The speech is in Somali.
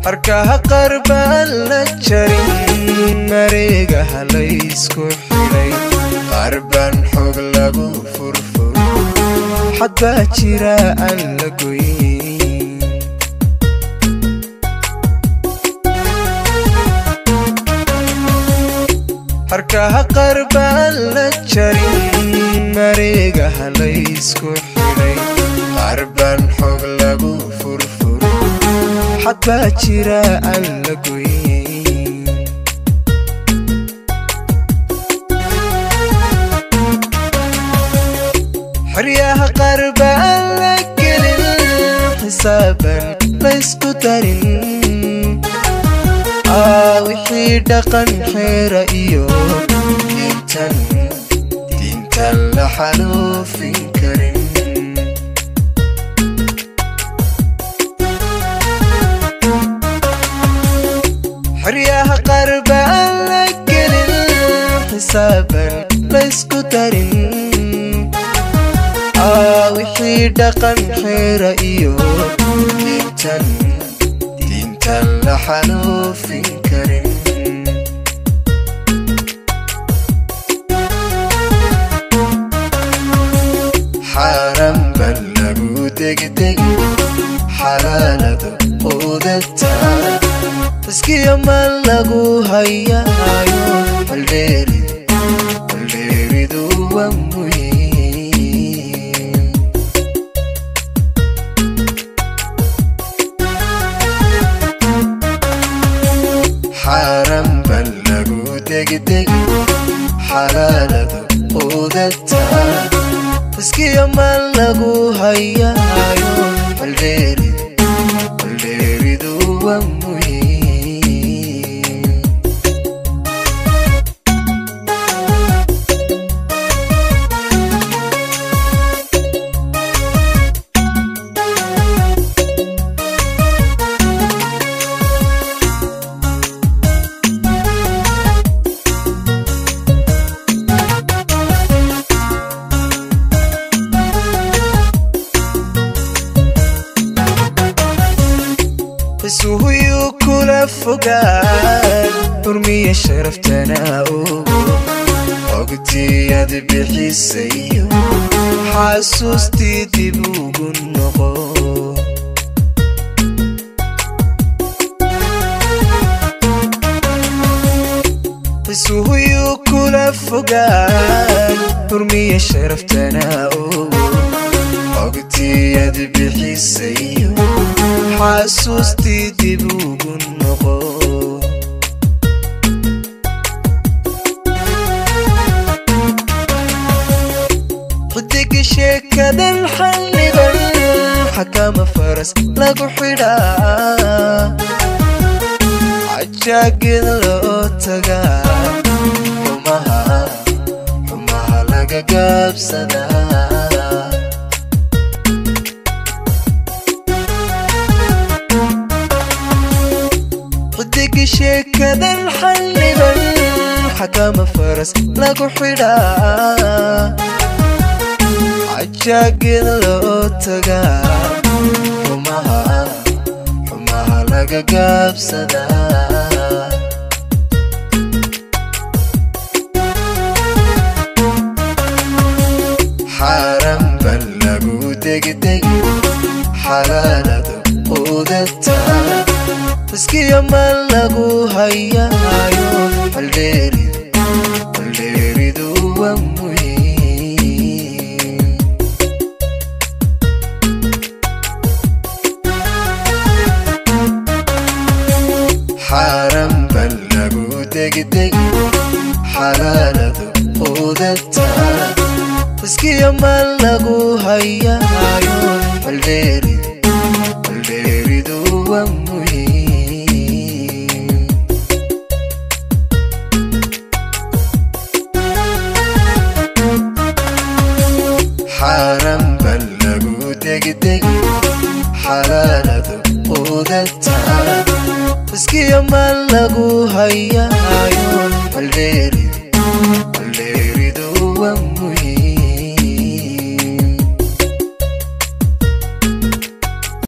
harkaha qaar baan la jarin mareegaha laysku xidhay qaar baan xoog lagu furfur xad baa jira aan la goyn harkaha qaar baan la jarin mareegaha laysku xidhay qaar baan xoog lagu furfur xad baa jira aan la goyn xeryaha qaar baan la gelin xisaaban laysku darin aa wixii dhaqan xeera iyo diintan diintan la xaluufin karin xeryaha qaar baan la gelin xisaaban laysku darin aa wixii dhaqan xeera iyo diintan diintan la xaluufin karin xaaran ban lagu degdegi xalaalada quudata taskiya ma lagu hayaayo baldheeri baldheeridu waa muhiim xaaran ban lagu degdegi xalaalada quudata taskiya ma lagu hayaayo baldheeri baldheeridu waa muhiim isuhuyuu kula fogaan xurmiya sharaftana ogo ogtiyaad bixisayo xasuustii dib ugu noqo isuhuyuu kula fogaan xurmiya sharaftana ogo ogtiyaad bixisayo xasuustii dib ugu noqo xidiga sheekadan xalliban xakama faras lagu xidhaa cajaagid loo tagaa xumaha xumaha laga gaabsadaa xidiga sheekadan xalliban xakama faras lagu xidhaa cajaagid loo tagaa xumaha xumaha laga gaabsadaa xaaran ban lagu degdegi xalaalada quudata taskiya ma lagu hayaayo baldheeri baldheeridu waa muhiim xaaran ban lagu degdegi xalaalada quudata taskiya ma lagu hayaayo baldheeri baldheeridu waa muhiim xaaran ban lagu degdegi xalaalada quudata taskiya ma lagu hayaayo baldheeri